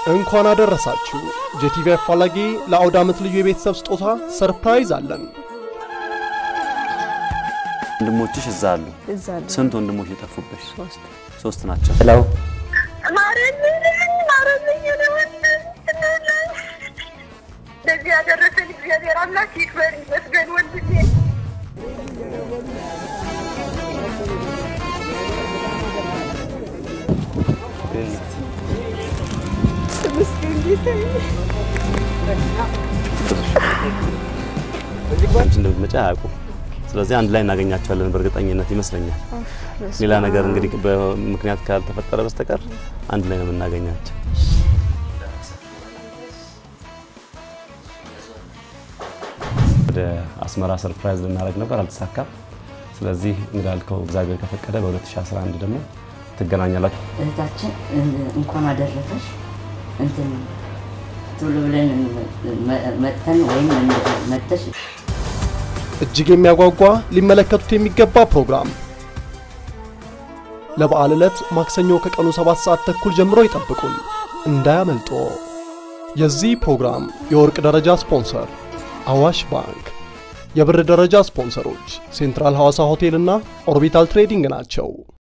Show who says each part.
Speaker 1: እንኳን አደረሳችሁ። ጄቲቪ አፋላጊ ለአውደ ዓመት ልዩ የቤተሰብ ስጦታ ሰርፕራይዝ አለን።
Speaker 2: ወንድሞችሽ እዛ አሉ።
Speaker 3: እዛ አለ
Speaker 2: ስንት ወንድሞች የጠፉብሽ?
Speaker 3: ሶስት
Speaker 2: ሶስት ናቸው። ሄለው
Speaker 4: ለዚህ ያደረሰን እግዚአብሔር አምላክ ይክበር ይመስገን ወንድሜ።
Speaker 2: አንቺ እንደምትመጪ አያውቁም። ስለዚህ አንድ ላይ እናገኛቸዋለን በእርግጠኝነት ይመስለኛል። ሌላ ነገር እንግዲህ በምክንያት ካልተፈጠረ በስተቀር አንድ ላይ ነው የምናገኛቸው። ወደ አስመራ ሰርፕራይዝ ልናደርግ ነበር፣ አልተሳካም። ስለዚህ እንዳልከው እግዚአብሔር ከፈቀደ በ2011 ደግሞ ትገናኛላችሁ።
Speaker 5: እህታችን እንኳን አደረሰሽ እንትን ቶሎ ብለን መጥተን ወይም መጥተሽ
Speaker 1: እጅግ የሚያጓጓ ሊመለከቱት የሚገባ ፕሮግራም ለበዓል ዕለት ማክሰኞ ከቀኑ 7 ሰዓት ተኩል ጀምሮ ይጠብቁን፣ እንዳያመልጦ። የዚህ ፕሮግራም የወርቅ ደረጃ ስፖንሰር አዋሽ ባንክ፣ የብር ደረጃ ስፖንሰሮች ሴንትራል ሐዋሳ ሆቴልና ኦርቢታል ትሬዲንግ ናቸው።